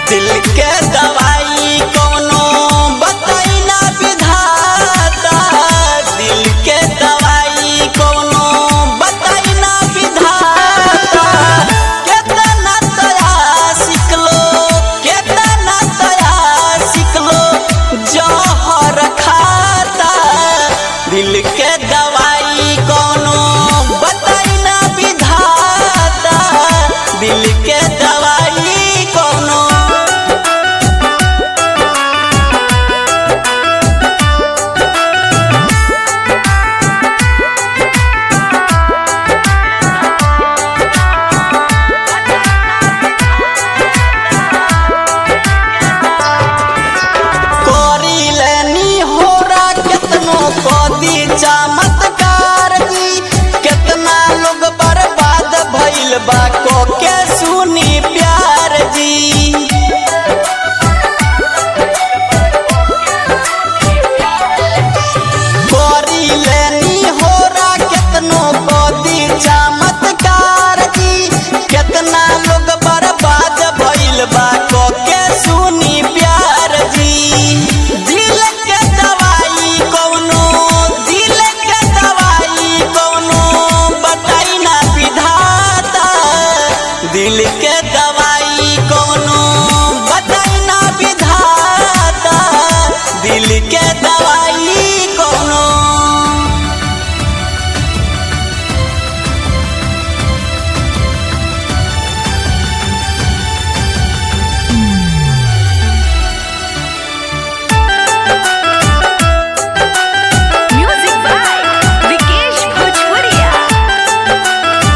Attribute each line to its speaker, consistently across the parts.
Speaker 1: दिल के दवाई कौनो बताई ना विधाता दिल के दवाई कौनो बताई ना विधाता केतना तया सिखलो केतना तया सिखलो जहर खाता दिल के दवाई कौनो बताई ना विधाता दिल के दवाई कौनो करी लेनी होरा केतनो कदी चमत्कार जी केतना लोग बर्बाद भइल बा को के सुनी प्यार जी करी लेनी होरा केतनो कदी चमत्कार जी केतना लोग बर्बाद भइल बा को के सुनी प्यार जी दिल के दवाई कौनो दिल के दवाई कौनो बताई ना विधाता दिल के दवाई कौनो बताई ना विधाता दिल के दवाई कौनो
Speaker 2: Music by Vikesh Bhojpuria.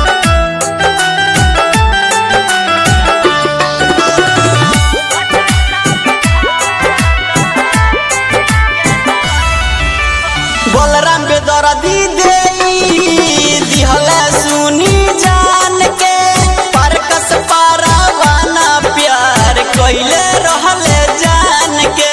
Speaker 1: Balram के दर्दी दे दिहला सुनी जान के परकस पारावाना प्यार कइले रहले जान के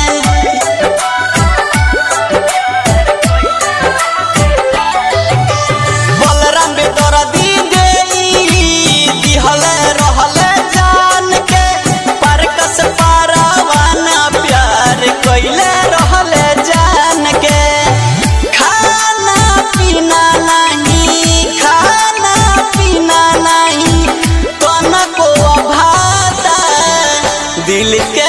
Speaker 1: बलराम के दर्दी दे दिहले रहले जान के परकस पारावाना प्यार कइले रहले जान के खाना पीना नहीं खाना पीना नहीं तनको भाता दिल के